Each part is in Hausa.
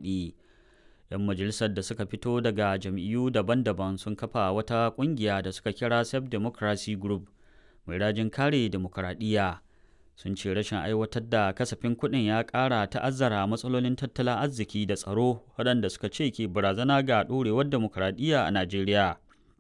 kuɗi. 'Yan majalisar da suka fito daga jam'iyyu daban-daban sun kafa wata ƙungiya da suka kira Self Democracy Group mai rajin kare demokuraɗiyya. Sun ce rashin aiwatar da kasafin kuɗin ya ƙara ta'azzara matsalolin tattalin arziki da tsaro waɗanda suka ce ke barazana ga ɗorewar demokuraɗiyya a Najeriya.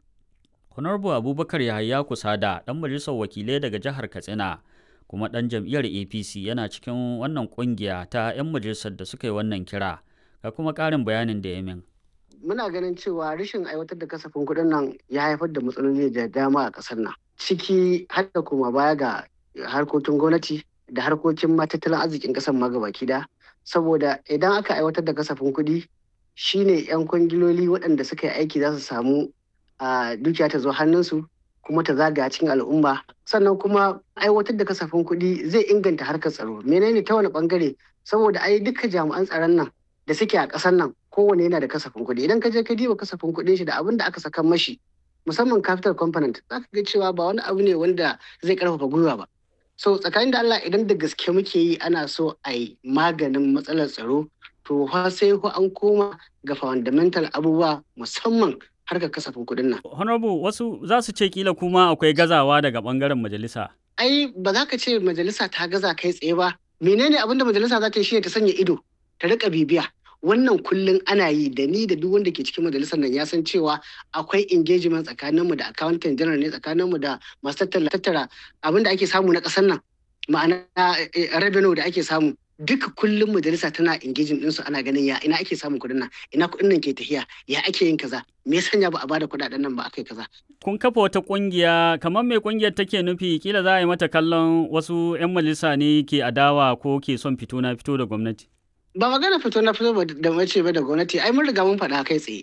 Honorable Abubakar Yahaya Kusada, ɗan majalisar wakilai daga jihar Katsina, kuma ɗan jam'iyyar APC yana cikin wannan ƙungiya ta 'yan majalisar da suka yi wannan kira. Ga kuma ƙarin bayanin da ya min. Muna ganin cewa rashin aiwatar da kasafin kuɗin nan ya haifar da matsaloli da dama a ƙasar nan. Ciki har da kuma baya ga harkokin gwamnati da harkokin tattalin arzikin ƙasar ma gabaki da. Saboda idan aka aiwatar da kasafin kuɗi shine 'yan kwangiloli waɗanda suka yi aiki za su samu a dukiya ta zo hannunsu kuma ta zagaya cikin al'umma sannan kuma aiwatar da kasafin kuɗi zai inganta harkar tsaro menene ta wani bangare saboda ai duka jami'an tsaron nan da suke a ƙasar nan kowane yana da kasafin kuɗi idan ka je ka diba kasafin kuɗin shi da abin da aka saka mashi musamman capital component za ka ga cewa ba wani abu ne wanda zai karfafa gwiwa ba so tsakanin da Allah idan da gaske muke yi ana so a yi maganin matsalar tsaro to fa sai ko an koma ga fundamental abubuwa musamman harkar kasafin kuɗin nan. Honorable wasu za su ce kila kuma akwai gazawa daga bangaren majalisa. Ai ba za ka ce majalisa ta gaza kai tsaye ba. Menene abin da majalisa za ta yi shi ta sanya ido ta rika bibiya. Wannan kullum ana yi da ni da duk wanda ke cikin majalisar nan ya san cewa akwai engagement tsakaninmu da accountant general ne tsakaninmu da masu tattara abin da ake samu na ƙasar nan ma'ana revenue da ake samu duka kullum majalisa tana engaging ɗinsu ana ganin ya ina ake samun kuɗin nan ina kuɗin nan ke tafiya ya ake yin kaza me ya sanya ba a bada kuɗaɗen nan ba aka yi kaza. kun kafa wata ƙungiya kamar me ƙungiyar take nufi kila za a yi mata kallon wasu 'yan majalisa ne ke adawa ko ke son fito na fito da gwamnati. ba magana fito na fito da mace ba da gwamnati ai mun riga mun faɗa kai tsaye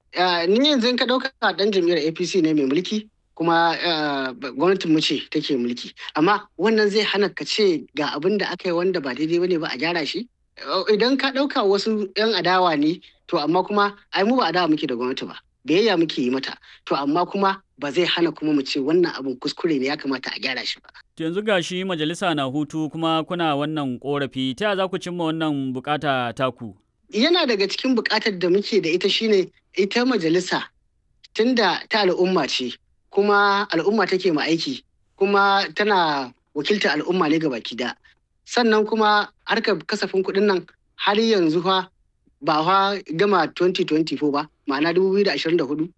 ni yanzu in ka ɗauka ɗan jam'iyyar apc ne mai mulki kuma gwamnatin mu ce take mulki amma wannan zai hana ka ce ga abin da aka yi wanda ba daidai bane ba a gyara shi idan ka ɗauka wasu 'yan adawa ne to amma kuma ai mu ba adawa muke da gwamnati ba biyayya muke yi mata to amma kuma ba zai hana kuma mu ce wannan abin kuskure ne ya kamata a gyara shi ba. yanzu ga shi majalisa na hutu kuma kuna wannan korafi ta za ku cimma wannan bukata taku yana daga cikin bukatar da muke da ita shine ita majalisa tunda ta al'umma ce kuma al'umma take ma aiki kuma tana wakiltar al'umma ne baki da sannan kuma harkar kasafin kuɗin nan har yanzu fa ba fa gama 2024 ba ma'ana 2024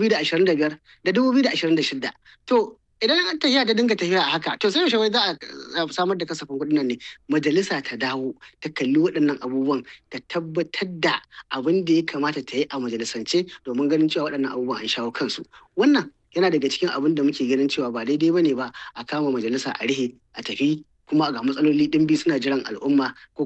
2025 da 2026 to idan an tafiya ta dinga tafiya a haka to sai yaushe wai za a samar da kasafin kuɗin nan ne majalisa ta dawo ta kalli waɗannan abubuwan ta tabbatar da abin da ya kamata ta yi a majalisance domin ganin cewa waɗannan abubuwan an shawo kansu wannan yana daga cikin abin da muke ganin cewa ba daidai bane ba a kama majalisa a rihe a tafi kuma ga matsaloli ɗimbi suna jiran al'umma ko